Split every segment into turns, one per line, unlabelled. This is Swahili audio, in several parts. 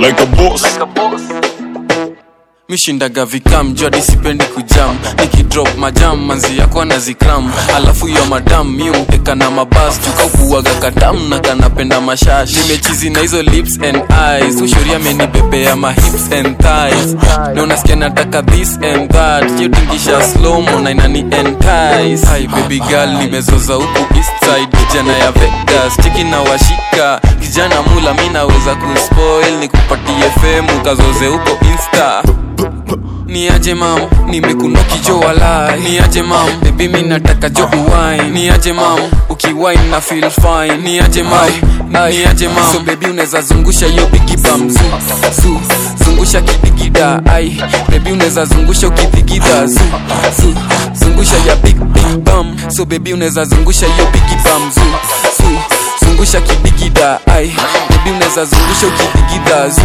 like a boss.
mishindaga vikam jodi sipendi kujam nikidrop majam manzi yako na zikram alafu yo madam mi umteka na mabas tukaukuaga katam na kanapenda mashash nimechizi na hizo lips and eyes ushuria amenibebea ma hips and thighs na unasikia nataka this and that yotingisha slomo na inani entice Hi, baby girl nimezoza huku east side kijana ya vegas chiki na washika kijana mula mi naweza kuspoil nikupatie femu kazoze huko insta ni aje mam nimekunoki jo walai ni aje mam bebi mi nataka jo uwine ni aje mam ukiwine na feel fine ni aje mam ni aje mam so bebi unaweza zungusha hiyo bigi bam zu zu zungusha kidigida ai bebi unaweza zungusha ukidigida zu zu zungusha ya big big bam so bebi unaweza zungusha hiyo bigi bam zu zu zungusha kidigida ai bebi unaweza zungusha ukidigida zu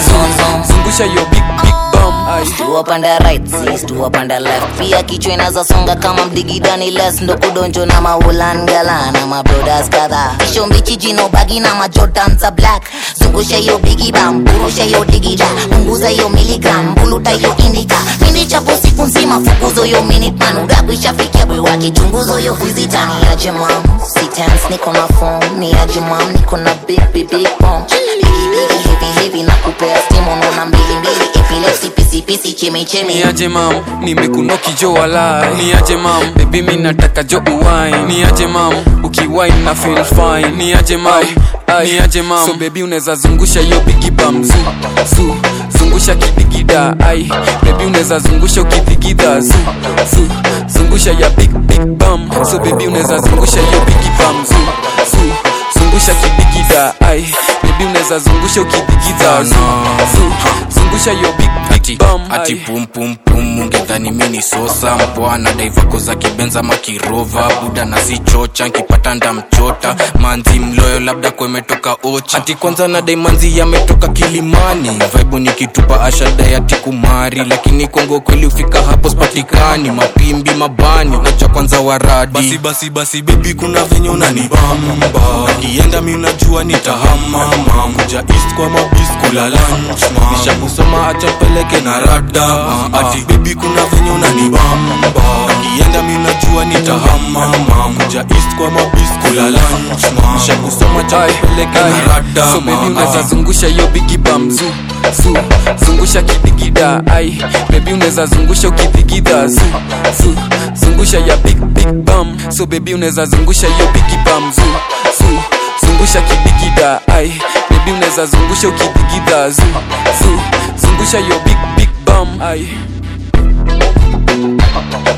zu zungusha hiyo big big bam ai
Stua panda right, si stua panda left Pia kichwa inaza songa kama mdigidani les Ndo kudonjo na maulan gala na mabrodas kadha Kisho mbichi jino bagi na majotan za black Zungusha hiyo bigi bam, burusha hiyo digida Punguza hiyo miligram, buluta hiyo indika Mindi chapo siku nzima, fukuzo hiyo minute man Udaku ishafikia bwe wake, chunguzo hiyo vizita Ni aje mam, si tense, niko na phone Ni aje mam, niko na big big big bomb Bigi bigi heavy heavy na kupea steam Unaona mbili mbili, epilepsy pisi pisi chemi chemi
ni aje mam nimekunoki jo walai ni aje mam bebi mi nataka jo uwine ni aje mam ukiwine na feel fine ni aje mam ni aje mam so bebi unaweza zungusha hiyo bigi bam zu zu zungusha kidigida ai bebi unaweza zungusha ukidigida zu zu zungusha ya big big bam so bebi unaweza zungusha hiyo bigi bam zu zu zungusha kidigida ai bebi unaweza zungusha ukidigida zu zu zungusha hiyo big
ati,
big bam
ati
ai.
pum pum pum ungedhani mini sosa mpoa na daivako za kibenza makirova buda na sichocha nkipata ndamchota manzi mloyo labda kwemetoka ocha ati kwanza na dai manzi yametoka kilimani vaibu nikitupa ashada ya tikumari lakini kongo kweli ufika hapo spatikani mapimbi mabani nacha kwanza waradi basi basi basi bebi kuna venye unanibamba nakienda mi unajua nitahamama kuja east kwa mabis kula lunch ma nishakusoma acha peleke na rada ati bebi kuna venye unanibamba nakienda mi unajua nitahamama kuja east kwa mabis kula lunch ma nishakusoma acha
Ai,
peleke
ai.
na rada
so bebi
ma.
unaweza zungusha hiyo bigi bam zu zu zungusha kidigida ai bebi unaweza zungusha ukidigida zu zu zungusha ya big big bam so bebi unaweza zungusha hiyo bigi bam zu zu zungusha kidigida ai bebi unaweza zungusha ukidigida zu zu zungusha hiyo big big bam ai